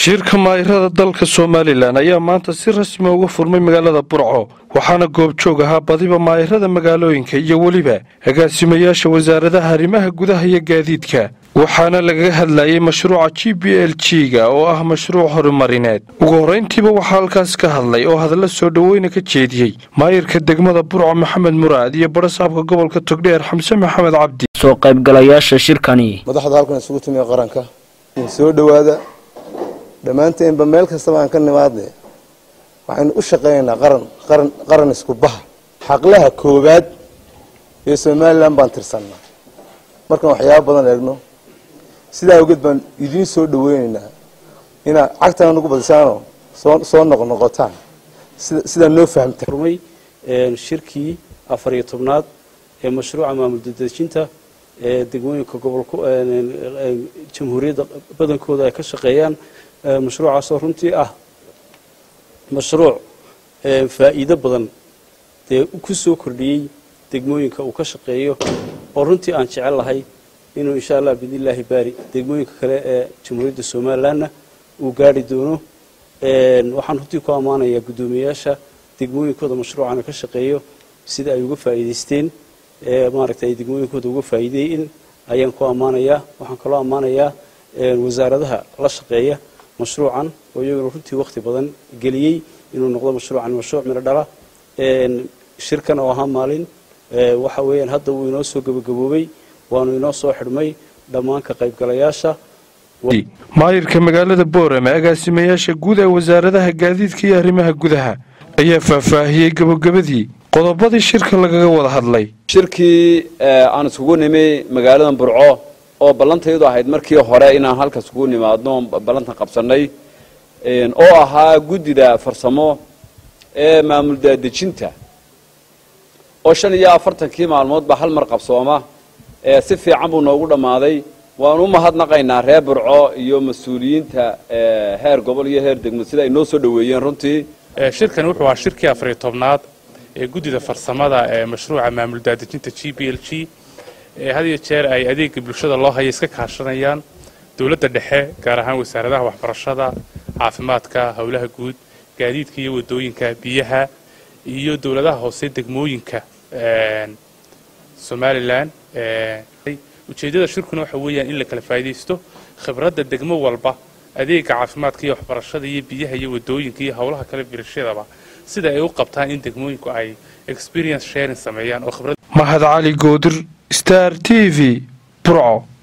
shirka maa'irada dalka somalilan ayaa maanta si rasmi uga furmay magaalada burco waxaana goobjoog ahaa badiba maa'irada magaalooyinka iyo weliba agaasimayaasha wasaaradaha arrimaha gudaha iyo gaadiidka waxaana lagaga hadlayay mashruuca g b l g ga oo ah mashruuc horumarineed ugu horrayntiiba waxaa halkaas ka hadlay oo hadalla soo dhoweyna ka jeediyey maayirka degmada burco maxamed muraad iyo barasaabka gobolka togdheer xamse maxamed cabdi soo qaybgalayaasha shirkani madaxda halkan isugu timiya qaranka soo dhowaada dhammaanteenba meel kastaba aan ka nimaadne waxaynu u shaqaynaynaa qaran qaran qaran isku baha xaqlaha koowaad ee somalilan baan tirsannaa markaan waxyaaba badan eegno sidaa awgeed baan idiin soo dhaweynaynaa inaad cagtana nagu badisaanoo soo soo noqnoqotaan sida sidaa noo fahamta furmay shirkii afar iyo tobnaad ee mashruuca maamul dadejinta ee degmooyinka gobolka jamhuuriyadda badankooda ay ka shaqeeyaan mashruucaasoo runtii ah mashruuc faa'iido badan dee ku soo kordhiyey degmooyinka uu ka shaqeeyo oo runtii aan jecel lahay inuu insha allah biidnillaahi baari degmooyinka kale ee jamhuuriyadda somalilanna uu gaari doono waxaan runtii ku ammaanayaa guddoomiyayaasha degmooyinkooda mashruucana ka shaqeeyo sida ay uga faa'iidaysteen maaragtay ay degmooyinkooda uga faa'iideeyin ayaan ku ammaanayaa waxaan kaloo ammaanayaa wasaaradaha la shaqeeya mashruucan oo iyaguna runtii wakhti badan geliyey inuu noqdo mashruucan mashruuc midho dhala shirkan oo ahaa maalin waxa weeyaan hadda wuu inoo soo gebagaboobay waanu inoo soo xidhmay dhammaan ka qaybgalayaasha maayirka magaalada boorame agaasimayaasha guud ee wasaaradaha gaadiidka iyo arrimaha gudaha ayaa faahfaahiyey gabagabadii qodobadii shirka lagaga wada hadlay shirkii aan isugu nimi magaalada burco oo ballantaydu ahayd markii hore inaan halkaas ugu nimaadno ballantan qabsannay oo ahaa guddida farsamo ee maamul daadejinta oo shan iyo afartankii maalmoodba hal mar qabsooma si fiican buu noogu dhammaaday waanu u mahadnaqaynaa reer burco iyo mas-uuliyiinta heer gobol iyo heer degmo sida ay noo soo dhoweeyeen runtii shirkani wuxuu ahaa shirkii afariyo tobnaad ee guddida farsamada ee mashruuca maamul daadejinta g b l g had iyo jeer ay adeega bulshada loo haya iska kaashanayaan dowladda dhexe gaar ahaan wasaaradaha waxbarashada caafimaadka howlaha guud gaadiidka iyo wadooyinka biyaha iyo dowladaha hoose degmooyinka somalilan ujeeddada shirkuna waxa weeyaan in la kala faa'idaysto khibradda degmo walba adeega caafimaadka iyo waxbarashada iyo biyaha iyo wadooyinka iyo howlaha kale birashadaba sida ay u qabtaan in degmooyinku ay experience sharing sameeyaan oo khibrad mahad cali goodir star t v burco